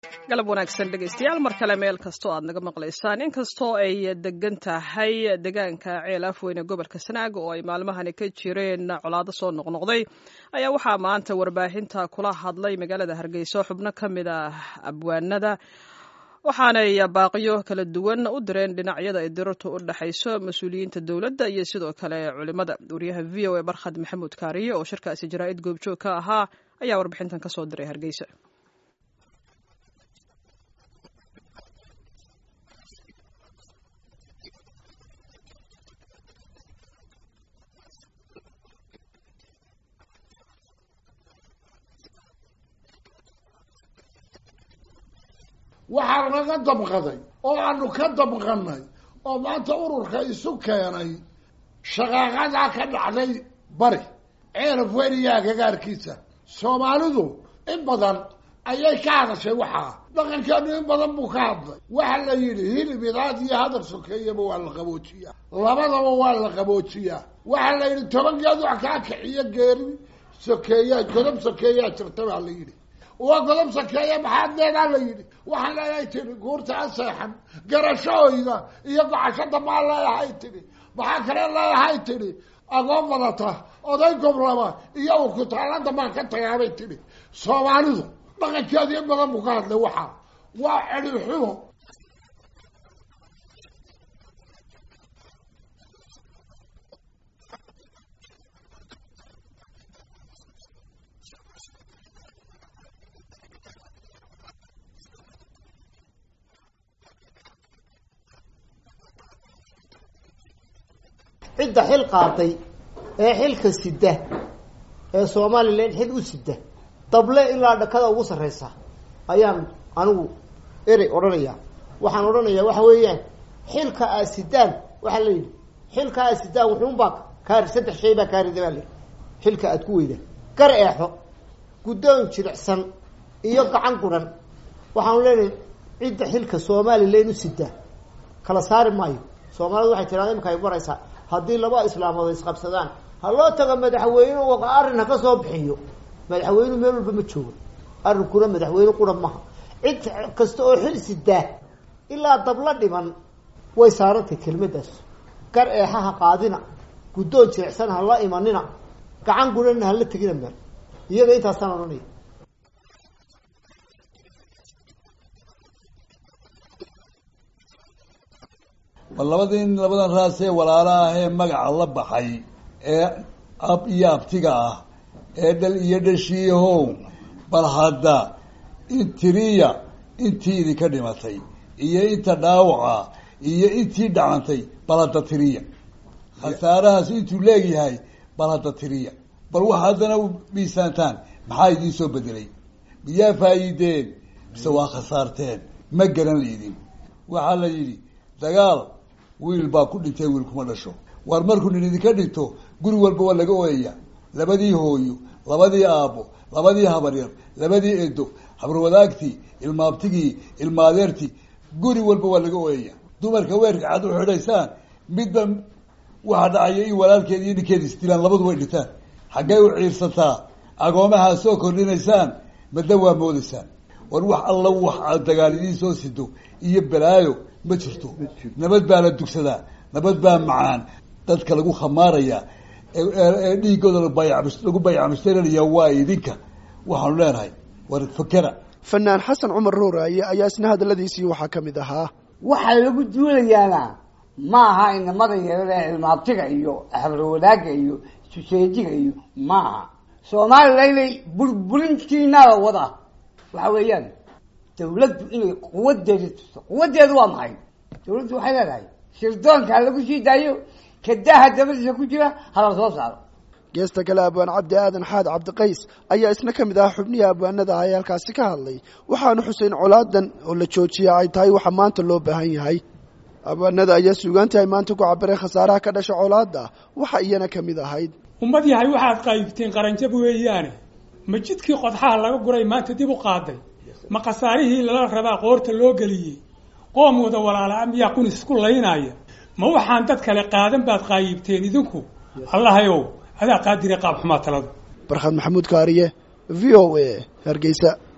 galab wanaagsan dhegaystayaal mar kale meel kastoo aad naga maqlaysaan inkastoo ay degan tahay deegaanka ceel afweyne gobolka sanaag oo ay maalmahani ka jireen colaado soo noqnoqday ayaa waxaa maanta warbaahinta kula hadlay magaalada hargeysa xubno ka mid ah abwaanada waxaanay baaqiyo kala duwan u direen dhinacyada ay dirartu u dhexayso mas-uuliyiinta dowladda iyo sidoo kale culimada wariyaha v o a barkhad maxamuud kaariye oo shirkaasi jaraa'id goobjoog ka ahaa ayaa warbixintan kasoo diray hargeysa waxaa naga dabqaday oo aanu ka dabqanay oo maanta ururka isu keenay shaqaaqadaa ka dhacday bari ceelaf weniyaa gagaarkiisa soomaalidu in badan ayay ka hadashay waxaa dhaqankeenu in badan buu ka hadlay waxa la yidhi hilib idaad iyo hadal sokeeyaba waa la qaboojiyaa labadaba waa la qaboojiyaa waxaa la yidhi tobankeed wax kaa kiciyo geeri sokeeyaa godob sokeeyaa jirta baa la yidhi waa godob sakeeya maxaad leedaa la yidhi waxaan leedahay tidhi guurta a seexan garashahooyda iyo gocashada maa leedahay tidhi maxaa kale leedahay tidhi agoon badata oday goblaba iyo ukutaalada maan ka tagaabay tidhi soomaalidu dhaqankeedu in badan buu ka hadlay waxaa waa celixumo cidda xil qaatay ee xilka sida ee somalilan xil u sida dable ilaa dhakada ugu sarreysa ayaan anigu erey odhanaya waxaan odhanayaa waxa weeyaan xilka aad sidaan waxaa la yidhi xilka aad sidaan wuxuunbaa kaari saddex shay baa kaarida baa layidhi xilka aad ku weyda gar eexo guddoon jilicsan iyo gacan guran waxaanu leenahay cidda xilka somalilan u sida kala saari maayo soomaalidu waxay tiraada imika ay baraysaa haddii laba islaamood ay isqabsadaan ha loo tago madaxweyne arrin ha ka soo bixiyo madaxweynu meel walba ma joogo arrinkuna madaxweyne qura maha cid kasta oo xil sidaa ilaa dabla dhiman way saarantay kelmadaas gar eexaha qaadina guddoon jirecsan ha la imanina gacan gurana hala tegina meel iyaga intaasaan odhanaya bal labadii labadan raas ee walaala ah ee magaca la baxay ee ab iyo abtiga ah ee dhal iyo dhashiihow bal hadda intiriya intii idinka dhimatay iyo inta dhaawaca iyo intii dhacantay bal hadda tiriya khasaarahaas intuu leegyahay bal hadda tiriya bal waxa haddana u miisaantaan maxaa idiin soo bedelay miyaa faa'iideen mise waa khasaarteen ma garan laydin waxaa la yidhi dagaal wiil baa ku dhintay wiil kuma dhasho waar markuu nin idinka dhinto guri walba waa laga ooyaya labadii hooyo labadii aabbo labadii habaryar labadii edo habarwadaagtii ilmaabtigii ilmaadeertii guri walba waa laga ooyaya dumarka weerka cad u xidhaysaan midba waxaa dhacaya in walaalkeed iyo ninkeed isdilaan labadu way dhintaan xaggay u ciirsataa agoomahaa soo kordhinaysaan madna waa moodaysaan war wax alla wax aad dagaal idiin soo sido iyo balaayo ma jirto nabad baa la dugsadaa nabad baa macaan dadka lagu khamaaraya ee dhiigooda lagu bayacmushtarinaya waa idinka waxaanu leenahay war fakera fanaan xasan cumar rooraaye ayaa isna hadaladiisii waxaa ka mid ahaa waxaa lagu duulayaana ma aha inamada yarada cilmaabtiga iyo habarwadaaga iyo suseejiga iyo maaha soomalilanay burburintiinala wada waxa weeyaan dawladdu inay quwadeeda tusto quwadeedu waa maxay dawladdu waxay leedahay sirdoonka ha lagu sii daayo kadaha dabadiisa ku jira hala soo saaro geesta kale abwaan cabdi aadan xaad cabdiqays ayaa isna ka mid ah xubnihii abwaanada ah ee halkaasi ka hadlay waxaanu xuseyn colaadan oo la joojiya ay tahay waxa maanta loo baahan yahay abwaanada ayaa suugaantii ay maanta ku cabireen khasaaraha ka dhasha colaada waxa iyana ka mid ahayd ummad yahay waxaad qaybteen qaranjab weeyaane ma jidkii qodxaha laga guray maanta dib u qaaday ma khasaarihii lala rabaa qoorta loo geliyey qoom wada walaala miyaa qunis isku laynaya ma waxaan dad kale qaadan baad qaayibteen idinku allahayow adaa qaadire qaab xumaa taladu barkhad maxamuud kaariye v o a hargeysa